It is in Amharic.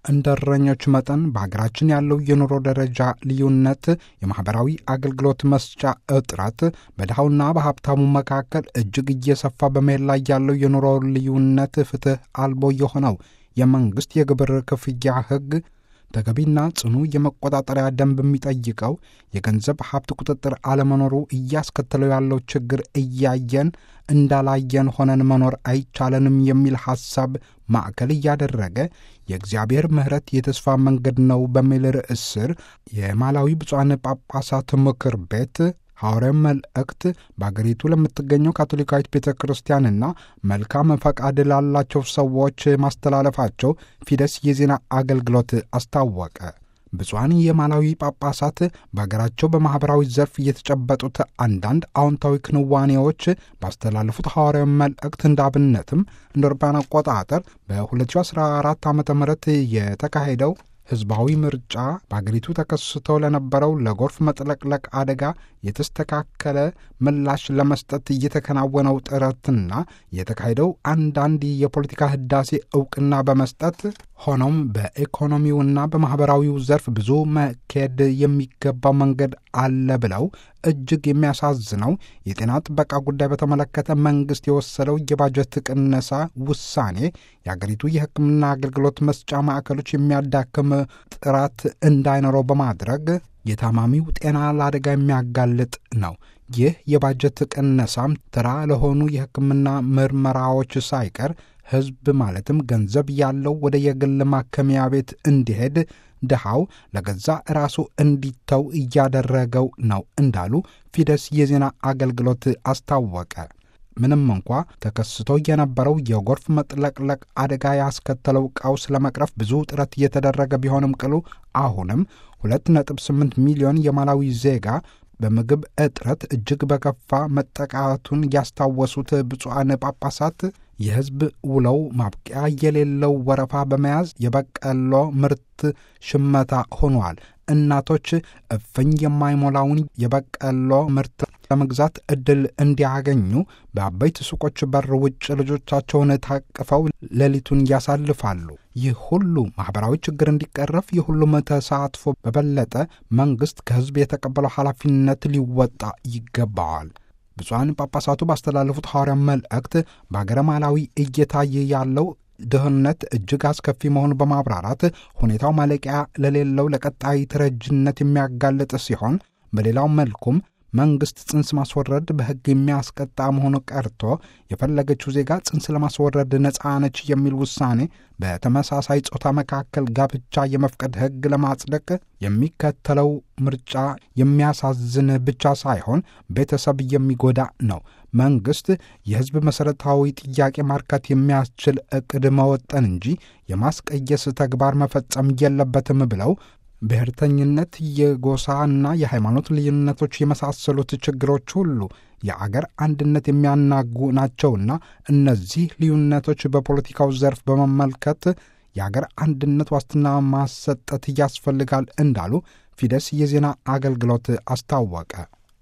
እንደ እረኞች መጠን በሀገራችን ያለው የኑሮ ደረጃ ልዩነት፣ የማኅበራዊ አገልግሎት መስጫ እጥረት፣ በድሃውና በሀብታሙ መካከል እጅግ እየሰፋ በመሄድ ላይ ያለው የኑሮ ልዩነት፣ ፍትሕ አልቦ የሆነው የመንግሥት የግብር ክፍያ ሕግ ተገቢና ጽኑ የመቆጣጠሪያ ደንብ የሚጠይቀው የገንዘብ ሀብት ቁጥጥር አለመኖሩ እያስከተለው ያለው ችግር እያየን እንዳላየን ሆነን መኖር አይቻለንም የሚል ሐሳብ ማዕከል እያደረገ የእግዚአብሔር ምሕረት የተስፋ መንገድ ነው በሚል ርዕስ ስር የማላዊ ብፁዓን ጳጳሳት ምክር ቤት ሐዋርያዊ መልእክት በአገሪቱ ለምትገኘው ካቶሊካዊት ቤተ ክርስቲያንና መልካም ፈቃድ ላላቸው ሰዎች ማስተላለፋቸው ፊደስ የዜና አገልግሎት አስታወቀ። ብፁዓን የማላዊ ጳጳሳት በሀገራቸው በማኅበራዊ ዘርፍ እየተጨበጡት አንዳንድ አዎንታዊ ክንዋኔዎች ባስተላለፉት ሐዋርያዊ መልእክት እንዳብነትም እንደ አውሮፓውያን አቆጣጠር በ2014 ዓ ም የተካሄደው ሕዝባዊ ምርጫ በአገሪቱ ተከስቶ ለነበረው ለጎርፍ መጥለቅለቅ አደጋ የተስተካከለ ምላሽ ለመስጠት እየተከናወነው ጥረትና የተካሄደው አንዳንድ የፖለቲካ ህዳሴ እውቅና በመስጠት ሆኖም በኢኮኖሚውና በማኅበራዊው ዘርፍ ብዙ መካሄድ የሚገባው መንገድ አለ ብለው እጅግ የሚያሳዝነው የጤና ጥበቃ ጉዳይ በተመለከተ መንግሥት የወሰደው የባጀት ቅነሳ ውሳኔ የአገሪቱ የሕክምና አገልግሎት መስጫ ማዕከሎች የሚያዳክም ጥራት እንዳይኖረው በማድረግ የታማሚው ጤና ለአደጋ የሚያጋልጥ ነው። ይህ የባጀት ቅነሳም ተራ ለሆኑ የሕክምና ምርመራዎች ሳይቀር ሕዝብ ማለትም ገንዘብ ያለው ወደ የግል ማከሚያ ቤት እንዲሄድ ድሃው ለገዛ ራሱ እንዲተው እያደረገው ነው እንዳሉ ፊደስ የዜና አገልግሎት አስታወቀ። ምንም እንኳ ተከስቶ የነበረው የጎርፍ መጥለቅለቅ አደጋ ያስከተለው ቀውስ ለመቅረፍ ብዙ ጥረት እየተደረገ ቢሆንም ቅሉ አሁንም 2.8 ሚሊዮን የማላዊ ዜጋ በምግብ እጥረት እጅግ በከፋ መጠቃቱን ያስታወሱት ብፁዓን ጳጳሳት የሕዝብ ውለው ማብቂያ የሌለው ወረፋ በመያዝ የበቀሎ ምርት ሽመታ ሆኗል። እናቶች እፍኝ የማይሞላውን የበቀሎ ምርት ለመግዛት ዕድል እንዲያገኙ በአበይት ሱቆች በር ውጭ ልጆቻቸውን ታቅፈው ሌሊቱን ያሳልፋሉ። ይህ ሁሉ ማኅበራዊ ችግር እንዲቀረፍ የሁሉም ተሳትፎ በበለጠ መንግሥት ከሕዝብ የተቀበለው ኃላፊነት ሊወጣ ይገባዋል። ብፁዓን ጳጳሳቱ ባስተላለፉት ሐዋርያ መልእክት በአገረ ማላዊ እየታየ ያለው ድህነት እጅግ አስከፊ መሆኑን በማብራራት ሁኔታው ማለቂያ ለሌለው ለቀጣይ ተረጅነት የሚያጋልጥ ሲሆን በሌላው መልኩም መንግሥት ጽንስ ማስወረድ በሕግ የሚያስቀጣ መሆኑ ቀርቶ የፈለገችው ዜጋ ጽንስ ለማስወረድ ነፃ ነች የሚል ውሳኔ በተመሳሳይ ጾታ መካከል ጋብቻ የመፍቀድ ሕግ ለማጽደቅ የሚከተለው ምርጫ የሚያሳዝን ብቻ ሳይሆን ቤተሰብ የሚጎዳ ነው። መንግሥት የሕዝብ መሠረታዊ ጥያቄ ማርካት የሚያስችል ዕቅድ መወጠን እንጂ የማስቀየስ ተግባር መፈጸም የለበትም ብለው ብሔርተኝነት፣ የጎሳና የሃይማኖት ልዩነቶች የመሳሰሉት ችግሮች ሁሉ የአገር አንድነት የሚያናጉ ናቸውና እነዚህ ልዩነቶች በፖለቲካው ዘርፍ በመመልከት የአገር አንድነት ዋስትና ማሰጠት ያስፈልጋል እንዳሉ ፊደስ የዜና አገልግሎት አስታወቀ።